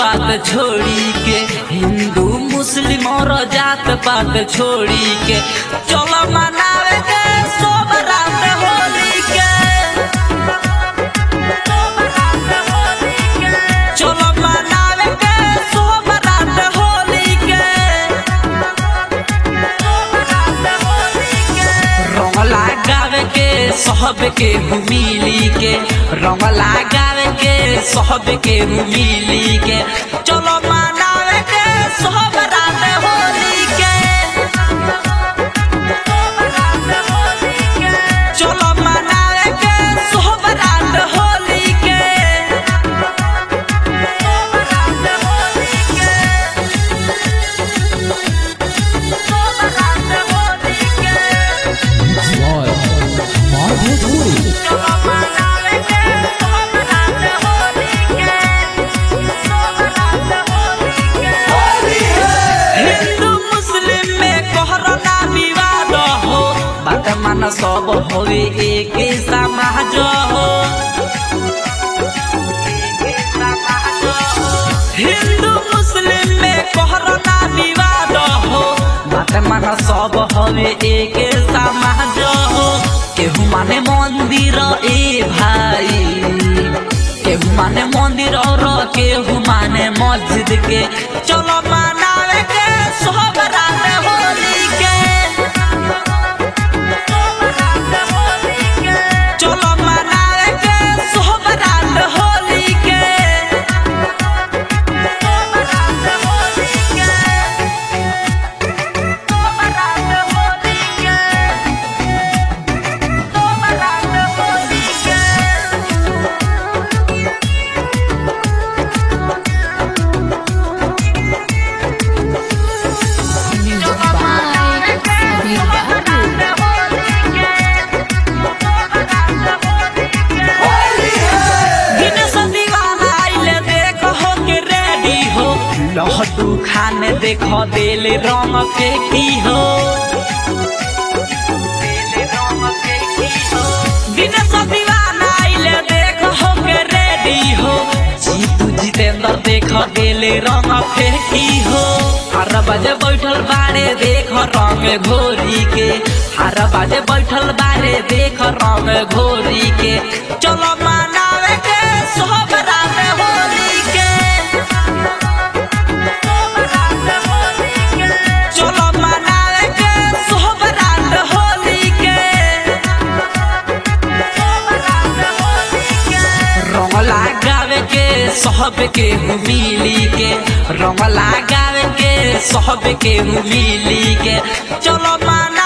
पात छोड़ी के हिंदू मुस्लिम और जात पात छोड़ी के चलो मनावे के सब रात होली के चलो मनावे के सब रात होली के रंग लगावे के सब के मिली के रंग लगावे के सब के मिली के चलो मनावे के सब रात होली के चलो मनावे के सब रात होली के Joy. Marvel Toy. हिंदू मुस्लिम में कोहराना विवाद हो बात मान सब होवे एक समाज हो हिंदू मुस्लिम में कोहराना विवाद हो बात मान सब होवे एक समाज हो केहू माने मंदिर ए भाई केहू माने मंदिर और केहू माने मस्जिद के चलो मनावे के सब रात होली के चलो मनावे के सब रात होली के Music by Sabir Babu. Dinesh दीवाना आइले देखो हो के रेडी हो लहटू खाने देखो दिल रंग के की हो दिनेश दीवाना आइले देखो हो के रेडी हो जीतू जितेंद्र देखो दिल रंग के की हो हर बजे बैठल बारे देखो रंग घोरी के हर बजे बैठल बारे देखो रंग घोरी के चलो मनावे के सब रात होली के चलो मनावे के सब रात होली के रंग लगावे के सब के मिली के रंग लगावे के सब के मिली के चलो मना